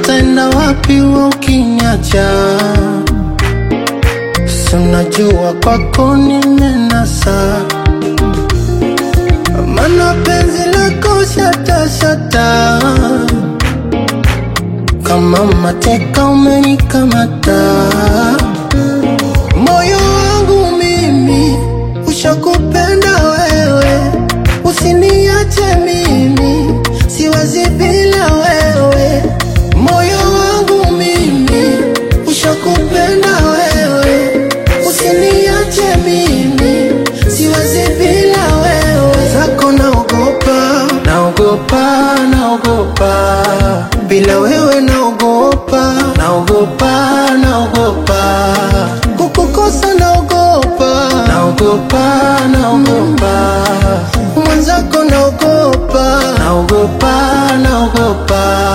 taenda wapi wewe ukiniacha? Si unajua kwako nimenasa, maana penzi lako shata shata, kama mateka umenikamata. Moyo wangu mimi ushakupenda wewe, usiniache mimi, siwezi bila wewe. Moyo wangu mimi ushakupenda wewe, usiniache mimi, siwezi bila wewe. Zako naogopa, naogopa, naogopa, bila wewe naogopa, naogopa, naogopa, kukukosa naogopa, naogopa, naogopa, mwenzako naogopa, naogopa, naogopa.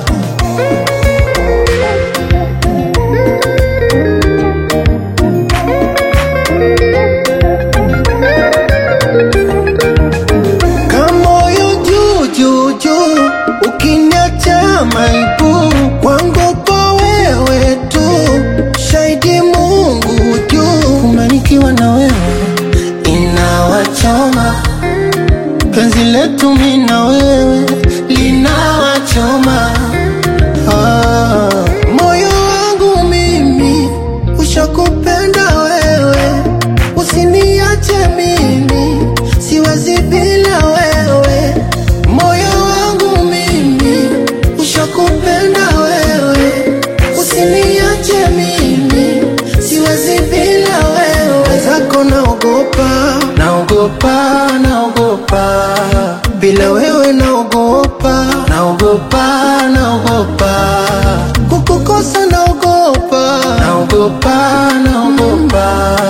Kamoyo juu juu juu, ukiniacha maibu kwangu kwa wewe tu, shahidi Mungu juu, kumanikiwa na wewe inawachoma, penzi letu mimi na wewe linawachoma. Ah, moyo wangu mimi ushakupenda wewe, usiniache mimi, siwezi bila wewe. Moyo wangu mimi ushakupenda wewe, usiniache mimi, siwezi bila wewe. Zako naogopa, naogopa, naogopa, bila wewe naogopa, naogopa, naogopa, kukukosa naogopa, naogopa, naogopa,